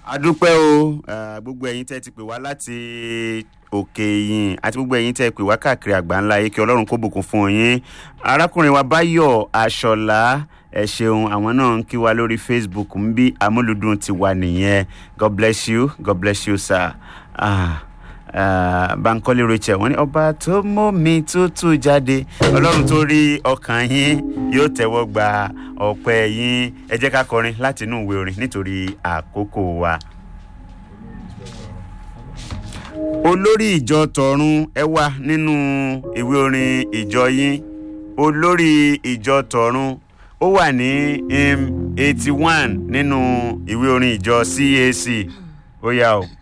adúpẹ́ o eh, gbogbo ẹ̀yin tẹ́ ti pè wá láti òkè yìn àti gbogbo ẹ̀yin tẹ́ pè wá káàkiri àgbáńlá ayé kí ọlọ́run kó bùkún fún yín arákùnrin wa báyọ̀ aṣọ̀lá ẹ ṣeun àwọn náà ń kí wa lórí facebook ń bí amúlùdùn ti wà nìyẹn god bless you god bless you sir. Ah. Uh, bankole rachel wọn ní ọba tó mú mi tútù jáde ọlọ́run tó rí ọkàn yín yóò tẹ́wọ́ gba ọpẹ́ yín ẹ jẹ́ ká kọrin láti inú ìwé orin nítorí àkókò wa. olórí ìjọ tọ̀run ẹ wà nínú ìwé orin ìjọ yín olórí ìjọ tọ̀run ó wà ní eighty one nínú ìwé orin ìjọ cac ó yá o.